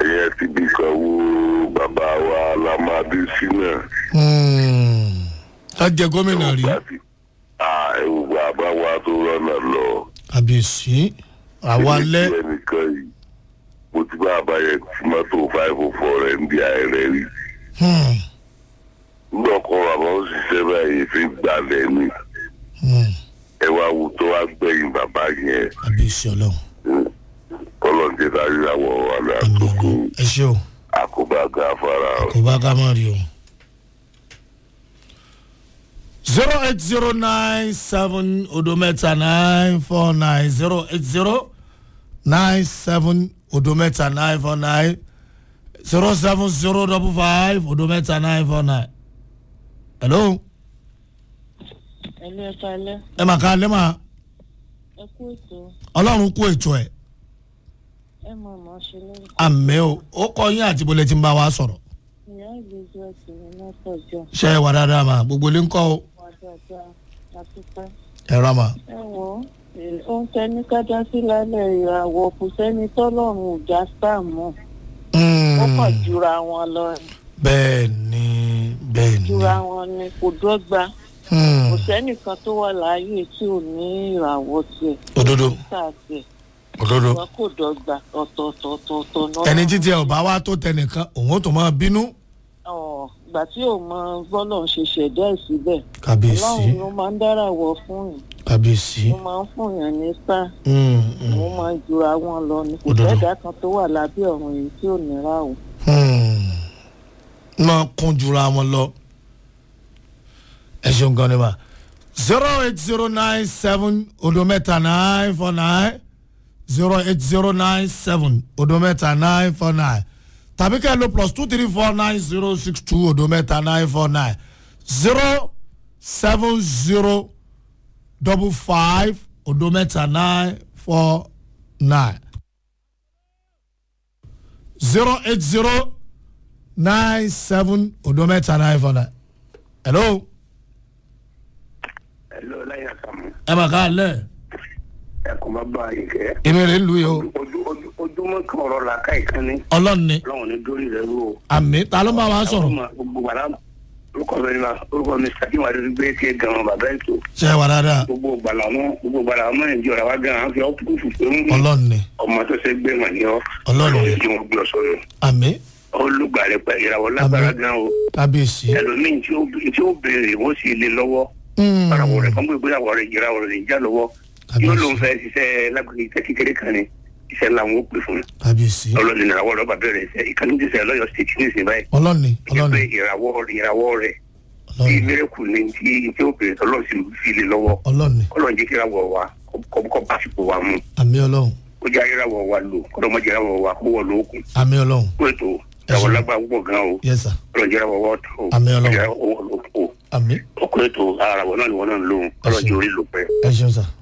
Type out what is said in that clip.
yẹn ti bí kan wo bàbá wa lamadi sínú ká jẹ gómìnà rí ẹwù bàbá wa tó rọ́nà lọ. àbíyèsí àwa lẹ Èmi ti ẹnìkan yìí mo ti bá bàbá yẹn tí mọ́tò five oh four rẹ̀ ń di àìrẹ́ rí. Hmm, nígbà kan bàbá ó ṣiṣẹ́ báyìí fi gbalẹ̀ ni hmm, ẹ wá wù tó wá gbẹ̀yìn bàbá yẹn àbíyèsí ọlọ́run kọ́lọ́ǹdé dájú àwọn àmì àmì àkókò ọlọ́run ẹ ṣé o àkóbá gáfárà o. kò bá ká mọ̀ rí o. zero eight zero nine seven odometa nine four nine zero eight zero nine seven odometa nine four nine zero seven zero double five odometa nine four nine. hello ẹlẹ́ ẹ̀ka ẹlẹ́ ẹ mà ká lẹ́ mà ẹ kú ètò ọlọ́run kú ètò ẹ̀ ẹ mọ̀ mọ́ ṣe lórúkọ àmì o ó kọ yín àti bọ́lẹ̀ tí ń bá wa sọ̀rọ̀ ìyá elizabeth ní mọ́tọ̀jọ́ ṣe é wà dáadáa mà gbogbo ilé ń kọ́ o wà dáadáa àtúpẹ́. ẹ rà mà. ẹ wò ó ó ń tẹni kájá sí lálẹ́ ìràwọ̀ kò sẹ́ni tọ́lọ́run ò já sáà mọ́ ó kàn jura wọn lọ bẹ́ẹ̀ ni bẹ́ẹ̀ ni jura wọn ni kò dọ́gba Hmm, kò sẹ́nìkan tó wà láàyè tí ò ní ìràwọ̀ tiẹ̀ òdodo sáà tiẹ̀ òdodo wọn kò dọ́gba ọ̀tọ̀ọ̀tọ̀ọ̀tọ̀ náà. ẹni títí ẹ ò bá wá tó tẹnìkan òun ó tó máa bínú. ọ̀ ìgbà tí ò mọ bọ́lọ̀ ń ṣe ṣẹ̀dá ẹ̀ síbẹ̀ kábíyèsí ọlọ́run ló máa ń dára wọ fún yìí kábíyèsí ó máa ń fún yàn ní sáà Hmm, hmm, wọ́n máa ń jura wọn lọ ní kò Òdodo. sẹ́dá kan tó wà lábẹ́ ọ̀run yìí tí ò ní ra o. hmm. máa kún jura wọn lọ. ẹ ṣeun gan ni ma zero eight zero nine seven odometa nine four nine zero eight zero nine seven odometa nine four nine tàbí kẹ́ ẹ lo plus two three four nine zero six two odometa nine four nine zero seven zero double five odometa nine four nine zero eight zero nine seven odometa nine four nine. hello ẹ̀lọ́ láyé àkàmú ẹ mà ká lẹ ẹ̀kọ́ bá bá yìí kẹ́ èmi rè ń lu yìí o ojú ojú ojúmọ́ kan ọ̀rọ̀ la ká ìkànnì ọlọ́run ni ọlọ́run ní dórí rẹ̀ rú o. àmì ta ló máa wá sọ̀rọ̀ gbogbo wàrà orúkọ mi ni ma orúkọ mi sàkín wà lórí gbé ké gan bàbá ètò ṣe é wà dáadáa gbogbo gbàlà mọ gbogbo gbàlà mọ ẹnjẹ ọ̀rọ̀ wa gan an fi ọ́ kúkú pé ń ọlọ́run ni ọmọ tó ṣe gbé wọn ni ọ Ọlọ́run. tí wọn gbé ọ sọ̀rọ̀ àmì olùgbàlẹ̀ pẹ̀lú ìràwọ̀ lágbára gan o kábíyèsí ẹlòmíín tí ó tí ó béèrè wọ́n sì lé lọ́wọ́ Hmm, ìràwọ̀ rẹ̀ kan gbé ìràwọ̀ rẹ̀ ìràwọ̀ rẹ̀ já lọ́wọ́ yóò lóun kábíyèsí fẹ́ ṣiṣẹ́ lágbègbè iṣẹ́ kékeré kan ni iṣẹ́ ńlá wọn ó pè fún un kábíyèsí ọlọ́ni ìràwọ̀ rẹ̀ bàbá rẹ̀ ṣe ìkànnì ti sẹ́ lọ́yọ̀ state ní ìsìn báyìí ọlọ́run ni jẹ́ ọlọ́run pé ni ìràwọ̀ ìràwọ̀ rẹ̀ tí ọlọ́run ni mẹ́rẹ̀kù ni tí tí ó béèrè tọ́lọ́ sí fi lé lọ́wọ́ ọlọ́run ni kọ́lọ́ jẹ́ kí ìràwọ̀ wa kọ́ kọ́ básìkò wa mú àmì ọlọ́run kó jẹ́ ìràwọ̀ wa lò kọ́lọ́ mọ́ jẹ́ ìràwọ̀ wa kó wọ̀ lóògùn àmì ọlọ́run kó ètò ìràwọ̀ lágbára púpọ̀ gan o yes sir kọ́lọ́ jẹ́ ìràwọ̀ wa tó Àmín Ọlọ́run. ìràwọ̀ wọ̀ lóògùn àmì ọkọ̀ ètò àràwọ̀ náà ni wọ́n náà ń lò kọ́lọ́ jẹ́ orí lò pẹ́ ẹ ṣeun sir